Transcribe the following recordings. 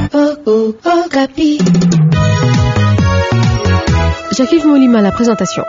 Oh, oh, oh, Capi. Jacques Molima, la présentation.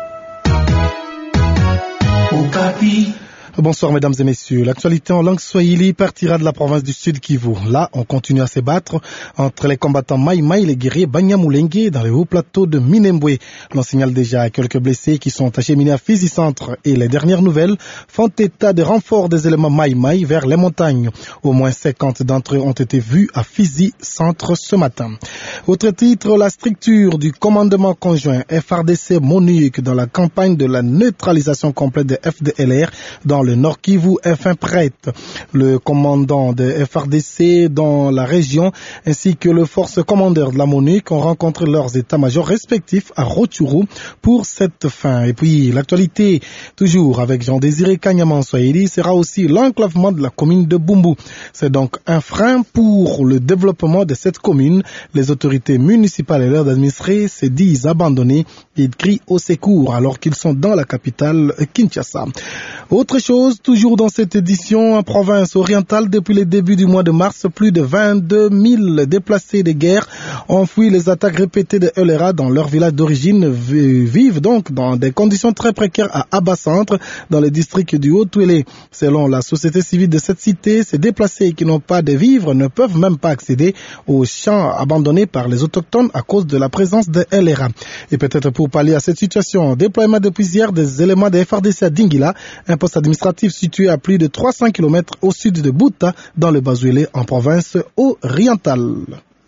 Bonsoir mesdames et messieurs. L'actualité en langue swahili partira de la province du Sud Kivu. Là, on continue à se battre entre les combattants Mai Mai et les guerriers Banyamulenge dans le haut plateau de Minembwe. L'on signale déjà quelques blessés qui sont acheminés à Fizi Centre et les dernières nouvelles font état de renfort des éléments Mai Mai vers les montagnes. Au moins 50 d'entre eux ont été vus à Fizi Centre ce matin. Autre titre, la structure du commandement conjoint FRDC MONUC dans la campagne de la neutralisation complète des FDLR dans le Nord Kivu est fin prête. Le commandant de FRDC dans la région ainsi que le force commandeur de la MONUC ont rencontré leurs états-majors respectifs à Roturu pour cette fin. Et puis l'actualité, toujours avec Jean-Désiré Kanyaman Swahili, sera aussi l'enclavement de la commune de Bumbu. C'est donc un frein pour le développement de cette commune. Les autorités municipales et leurs administrés se disent abandonnés et crient au secours alors qu'ils sont dans la capitale Kinshasa. Autre chose, toujours dans cette édition, en province orientale, depuis le début du mois de mars, plus de 22 000 déplacés de guerre ont fui les attaques répétées de Eulera dans leur village d'origine, vivent donc dans des conditions très précaires à Abba Centre, dans le district du Haut-Touélé. Selon la société civile de cette cité, ces déplacés qui n'ont pas de vivres ne peuvent même pas accéder aux champs abandonnés par les autochtones à cause de la présence de LRA. Et peut-être pour pallier à cette situation, déploiement depuis hier des éléments de FRDC à Dingila, un poste administratif situé à plus de 300 km au sud de Bouta, dans le Bazuélé, en province orientale.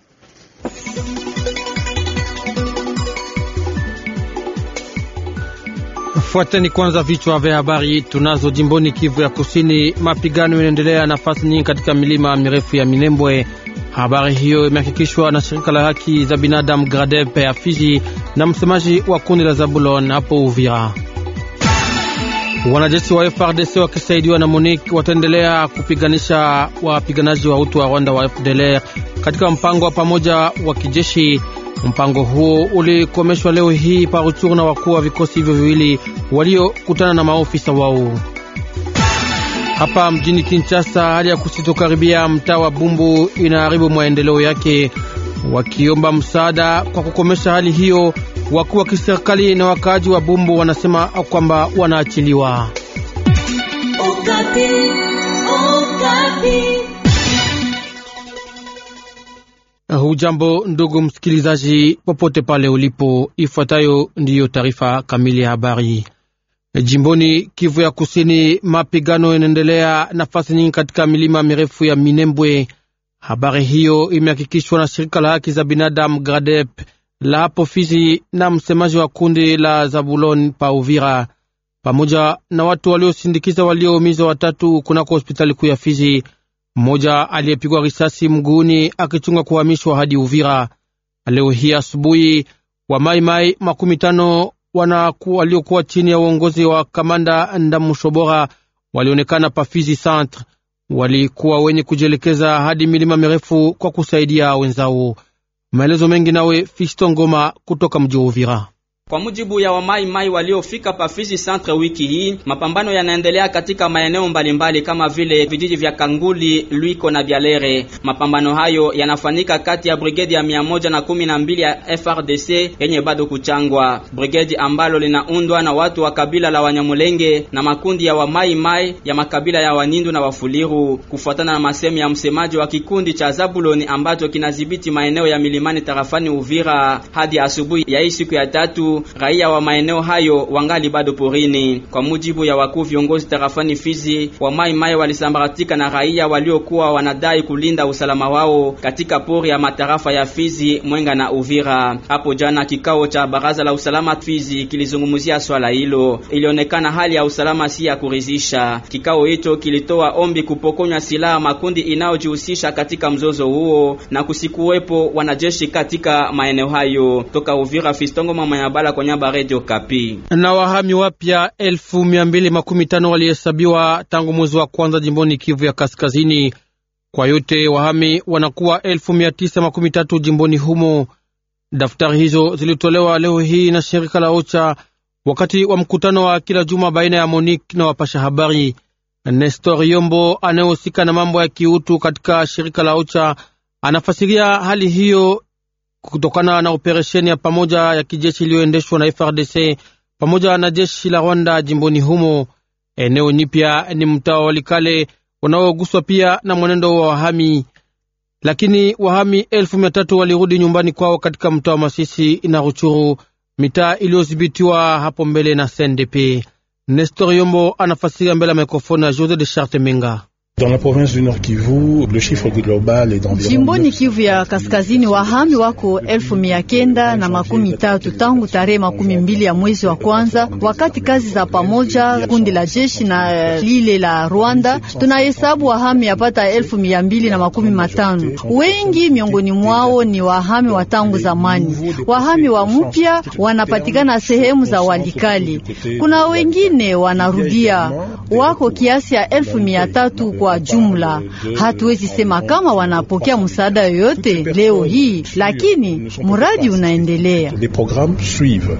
Fuateni kwanza vichwa vya habari tunazo. Jimboni Kivu ya Kusini, mapigano yanaendelea nafasi nyingi katika milima mirefu ya Minembwe. Habari hiyo imehakikishwa na shirika la haki za binadamu Gradep ya Fizi na msemaji wa kundi la Zabulon hapo Uvira. Wanajeshi wa FRDC wakisaidiwa na MONUC wataendelea kupiganisha wapiganaji wa utu wa Rwanda wa FDLR katika mpango wa pamoja wa kijeshi. Mpango huo ulikomeshwa leo hii Paruchuru na wakuu wa vikosi hivyo viwili waliokutana na maofisa wao. Hapa mjini Kinshasa, hali ya kusitokaribia mtaa wa Bumbu inaharibu maendeleo yake. Wakiomba msaada kwa kukomesha hali hiyo, wakuu wa kiserikali na wakaaji wa Bumbu wanasema kwamba wanaachiliwa. Hujambo ndugu msikilizaji, popote pale ulipo, ifuatayo ndiyo taarifa kamili ya habari. Jimboni Kivu ya Kusini, mapigano yanaendelea nafasi nyingi katika milima mirefu ya Minembwe. Habari hiyo imehakikishwa na shirika la haki za binadamu Gradep la hapo Fizi na msemaji wa kundi la Zabulon pa Uvira, pamoja na watu waliosindikiza walioumizwa watatu kunako hospitali kuu ya Fizi, mmoja aliyepigwa risasi mguuni akichunga kuhamishwa hadi Uvira. Leo hii asubuhi wa maimai makumi tano waliokuwa chini ya uongozi wa kamanda Ndamushobora walionekana pa Fizi Centre, walikuwa wenye kujielekeza hadi milima mirefu kwa kusaidia wenzao. Maelezo mengi nawe Fisto Ngoma kutoka mji wa Uvira. Kwa mujibu ya wamaimai waliofika Pafizi Centre wiki hii, mapambano yanaendelea katika maeneo mbalimbali kama vile vijiji vya Kanguli, Lwiko na Byalere. Mapambano hayo yanafanyika kati ya brigedi ya mia moja na kumi na mbili ya FRDC yenye bado kuchangwa, brigedi ambalo linaundwa na watu wa kabila la Wanyamulenge na makundi ya wamaimai ya makabila ya Wanindu na Wafuliru, kufuatana na masemi ya msemaji wa kikundi cha Zabuloni ambacho kinadhibiti maeneo ya milimani tarafani Uvira. Hadi asubuhi ya hii siku ya tatu raia wa maeneo hayo wangali bado porini. Kwa mujibu ya wakuu viongozi tarafani Fizi, wa mai mai walisambaratika na raia waliokuwa wanadai kulinda usalama wao katika pori ya matarafa ya Fizi, Mwenga na Uvira. Hapo jana kikao cha baraza la usalama Fizi kilizungumzia swala hilo. Ilionekana hali ya usalama si ya kuridhisha. Kikao hicho kilitoa ombi kupokonywa silaha makundi inayojihusisha katika mzozo huo na kusikuwepo wanajeshi katika maeneo hayo. Toka Uvira, Fistongo mama ya bala kwa nyaba Radio Kapi. Na wahami wapya elfu mia mbili makumi tano walihesabiwa tangu mwezi wa kwanza jimboni Kivu ya Kaskazini. Kwa yote wahami wanakuwa elfu mia tisa makumi tatu jimboni humo. Daftari hizo zilitolewa leo hii na shirika la OCHA wakati wa mkutano wa kila juma baina ya Monique na wapasha habari. Nestor Yombo anayehusika na mambo ya kiutu katika shirika la OCHA Anafasiria hali hiyo kutokana na operesheni ya pamoja ya kijeshi iliyoendeshwa na FRDC pamoja na jeshi la Rwanda jimboni humo. Eneo nyipya ni mtaa wa Walikale unaoguswa pia na mwenendo wa wahami, lakini wahami elfu mia tatu walirudi nyumbani kwao katika mtaa wa Masisi na Ruchuru, mitaa iliyodhibitiwa hapo mbele na CNDP. Nestor Yombo anafasiria mbele ya mikrofoni ya Jose de Charte Menga. Dans la province du Nord Kivu, le chiffre global est d'environ Jimboni Kivu ya kaskazini wahami wako elfu mia kenda na makumi tatu tangu tarehe makumi mbili ya mwezi wa kwanza, wakati kazi za pamoja kundi la jeshi na lile la Rwanda tunahesabu wahami yapata elfu mia mbili na makumi matano. Wengi miongoni mwao ni wahami wa tangu zamani. Wahami wa mpya wanapatikana sehemu za Walikali, kuna wengine wanarudia, wako kiasi ya elfu mia tatu kwa jumla. Hatuwezi sema kama wanapokea msaada yoyote leo hii, lakini mradi unaendelea. Les programmes suivent.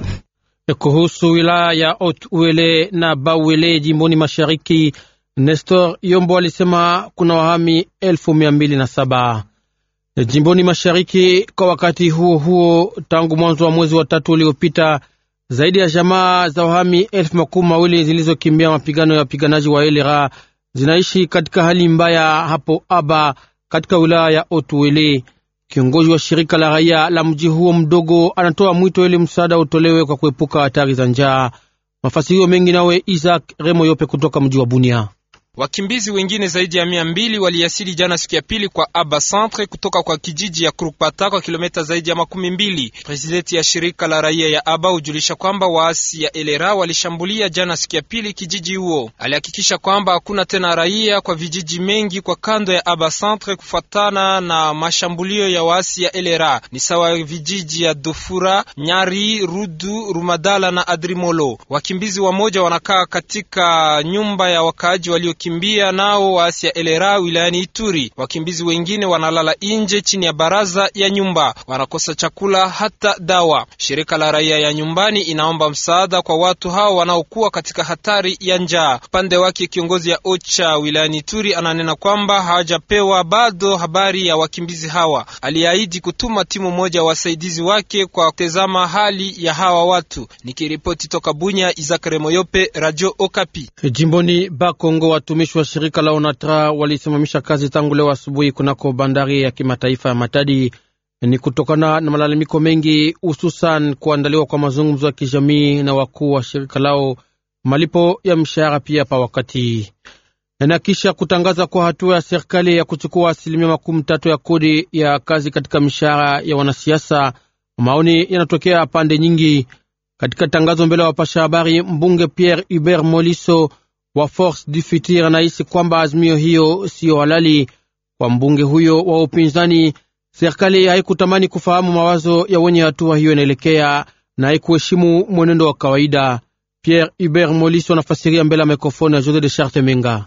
Kuhusu wilaya ya Haut-Uele na Bauele jimboni mashariki, Nestor Yombo alisema kuna wahami elfu mia mbili na saba jimboni mashariki. Kwa wakati huo huo, tangu mwanzo wa mwezi wa tatu uliopita, zaidi ya jamaa za wahami elfu makumi mawili zilizokimbia mapigano ya wapiganaji wa Elera zinaishi katika hali mbaya hapo Aba katika wilaya ya Otuele. Kiongozi wa shirika la raia la mji huo mdogo anatoa mwito ili msaada utolewe kwa kuepuka hatari za njaa. Mafasirio mengi nawe Isaac Remo Yope kutoka mji wa Bunia. Wakimbizi wengine zaidi ya mia mbili waliasili jana siku ya pili kwa Aba Centre kutoka kwa kijiji ya Krukpata kwa kilomita zaidi ya makumi mbili. Presidenti ya shirika la raia ya Aba hujulisha kwamba waasi ya Elera walishambulia jana siku ya pili kijiji huo. Alihakikisha kwamba hakuna tena raia kwa vijiji mengi kwa kando ya Aba Centre kufuatana na mashambulio ya waasi ya Elera, ni sawa vijiji ya Dofura, Nyari, Rudu, Rumadala na Adrimolo. Wakimbizi wamoja wanakaa katika nyumba ya wakaaji walio kimbia nao waasi ya Elera wilayani Ituri. Wakimbizi wengine wanalala nje chini ya baraza ya nyumba, wanakosa chakula hata dawa. Shirika la raia ya nyumbani inaomba msaada kwa watu hao wanaokuwa katika hatari ya njaa. Upande wake kiongozi ya OCHA wilayani Ituri ananena kwamba hawajapewa bado habari ya wakimbizi hawa. Aliahidi kutuma timu moja wasaidizi wake kwa kutazama hali ya hawa watu. Nikiripoti toka Bunya, Izakare Moyope, Radio Okapi. Jimboni Bakongo, watumishi wa shirika la ONATRA walisimamisha kazi tangu leo asubuhi kunako bandari ya kimataifa ya Matadi. Ni kutokana na malalamiko mengi, hususan kuandaliwa kwa mazungumzo ya kijamii na wakuu wa shirika lao, malipo ya mshahara pia pa wakati, na kisha kutangaza kwa hatua ya serikali ya kuchukua asilimia makumi tatu ya kodi ya kazi katika mishahara ya wanasiasa. Maoni yanatokea pande nyingi. Katika tangazo mbele ya wapasha habari, mbunge Pierre Hubert Moliso wa Force du Futur anahisi kwamba azimio hiyo siyo halali. Kwa mbunge huyo wa upinzani, serikali haikutamani kufahamu mawazo ya wenye hatua hiyo inaelekea na haikuheshimu mwenendo wa kawaida. Pierre Hubert Moliso anafasiria mbele ya mikrofoni ya Jose de Charte Menga.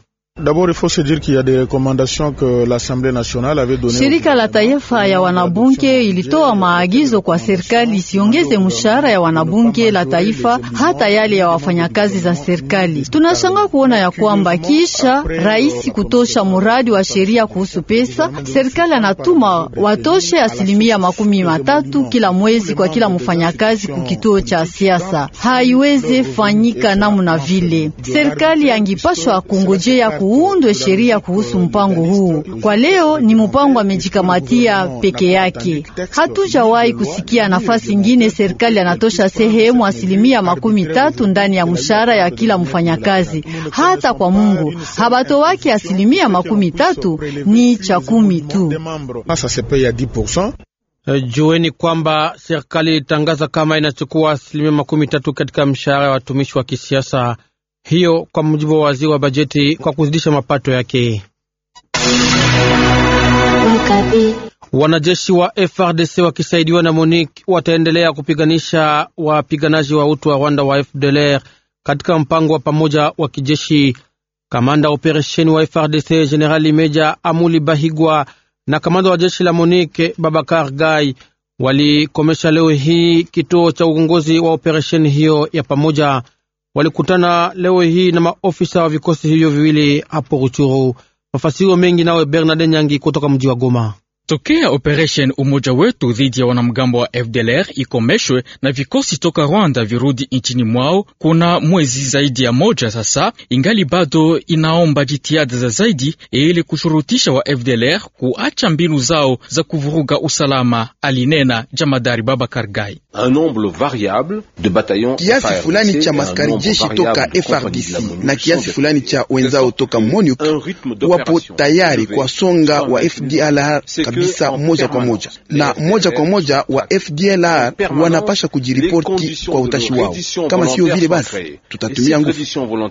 Shirika la taifa ya wanabunge ilitoa maagizo kwa serikali isiongeze mshahara ya wanabunge la taifa hata yale ya wafanyakazi za serikali. Tunashangaa kuona ya kwamba kisha rais kutosha muradi wa sheria kuhusu pesa, serikali anatuma watoshe asilimia makumi matatu kila mwezi kwa kila mfanyakazi kukituo cha siasa. Haiweze fanyika namna vile. Serikali angipashwa kungojea kuundwe sheria kuhusu mpango huu. Kwa leo ni mpango amejikamatia peke yake. Hatujawahi kusikia nafasi ingine serikali anatosha sehemu asilimia makumi tatu ndani ya mshahara ya kila mfanyakazi. Hata kwa Mungu habato wake asilimia makumi tatu ni cha kumi tu. Jueni kwamba serikali ilitangaza kama inachukua asilimia makumi tatu katika mshahara ya watumishi wa kisiasa hiyo kwa mujibu wa waziri wa bajeti kwa kuzidisha mapato yake. Wanajeshi wa FRDC wakisaidiwa na MONUC wataendelea kupiganisha wapiganaji wa utu wa Rwanda wa FDLR katika mpango wa pamoja wa kijeshi. Kamanda wa operesheni wa FRDC Generali Meja Amuli Bahigwa na kamanda wa jeshi la MONUC Babakar Gai walikomesha leo hii kituo cha uongozi wa operesheni hiyo ya pamoja walikutana leo hii na maofisa wa vikosi hivyo viwili hapo Ruchuru. Mafasirio mengi nawe Bernard Nyangi kutoka mji wa Goma. Tokea operation umoja wetu dhidi ya wanamgambo wa FDLR ikomeshwe na vikosi toka Rwanda virudi nchini mwao, kuna mwezi zaidi ya moja sasa, ingali bado inaomba jitihada za zaidi ili kushurutisha wa FDLR kuacha mbinu zao za kuvuruga usalama, alinena jamadari Babakar Gai. Kiasi fulani cha maskari jeshi toka FRDC na kiasi fulani cha wenzao toka MONUC wapo tayari kwa songa wa FDLR kabisa moja kwa moja, na moja kwa moja wa FDLR wanapasha kujiripoti kwa utashi wao. Kama sio vile, basi tutatumia nguvu.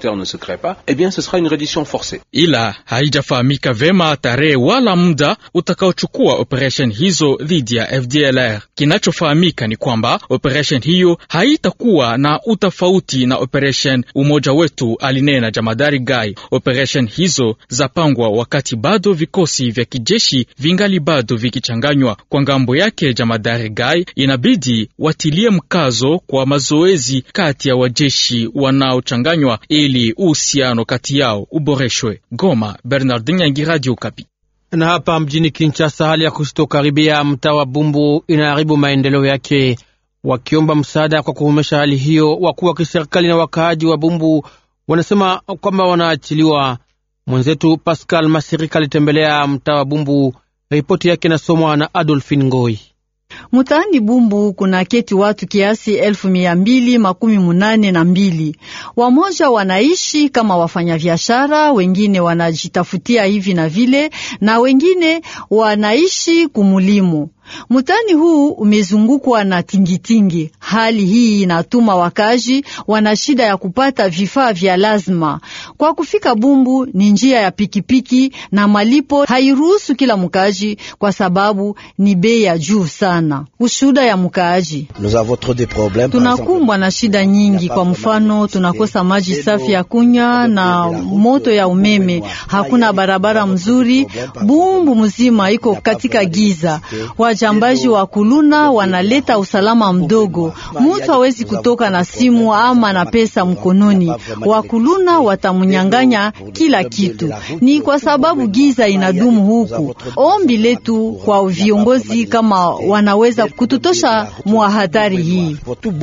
Ila haijafahamika vema tarehe wala muda utakaochukua operation hizo dhidi ya FDLR. Kinachofahamika ni kwamba operation hiyo haitakuwa na utofauti na operation umoja wetu, alinena jamadari Gai. Operation hizo zapangwa wakati bado vikosi vya kijeshi vingali bado vikichanganywa. Kwa ngambo yake, jamadari Gai inabidi watilie mkazo kwa mazoezi kati ya wajeshi wanaochanganywa ili uhusiano kati yao uboreshwe. Goma, Bernardin Yangi, Radio Kapi. Na hapa mjini Kinshasa, hali ya kusitokaribia mtaa wa Bumbu inaharibu maendeleo yake. Wakiomba msaada kwa kukomesha hali hiyo, wakuu wa kiserikali na wakaaji wa Bumbu wanasema kwamba wanaachiliwa. Mwenzetu Pascal Masirika alitembelea mtaa wa Bumbu. Ripoti yake inasomwa na Adolfin Ngoi. Mutaani Bumbu kuna keti watu kiasi elfu mia mbili makumi munane na mbili. Wamoja wanaishi kama wafanyabiashara, wengine wanajitafutia hivi na vile, na wengine wanaishi kumulimu. Mutani huu umezungukwa na tingitingi. Hali hii inatuma wakazi wana shida ya kupata vifaa vya lazima. Kwa kufika Bumbu ni njia ya pikipiki na malipo hairuhusu kila mkazi, kwa sababu ni bei ya juu sana. Ushuda ya mkazi, tunakumbwa na shida nyingi. Kwa mfano, tunakosa maji safi ya kunywa na moto ya umeme, hakuna barabara mzuri. Bumbu mzima iko katika giza. Wajambaji wa kuluna wanaleta usalama mdogo, mutu hawezi kutoka na simu ama na pesa mkononi. Wakuluna watamunyanganya kila kitu, ni kwa sababu giza inadumu huku. Ombi letu kwa viongozi kama wanaweza kututosha mwa hatari hii.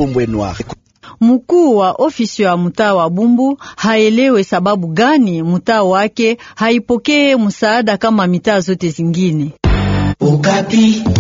Mkuu wa ofisi ya mtaa wa Bumbu haelewe sababu gani mtaa wake haipokee msaada kama mitaa zote zingine. Ukapi.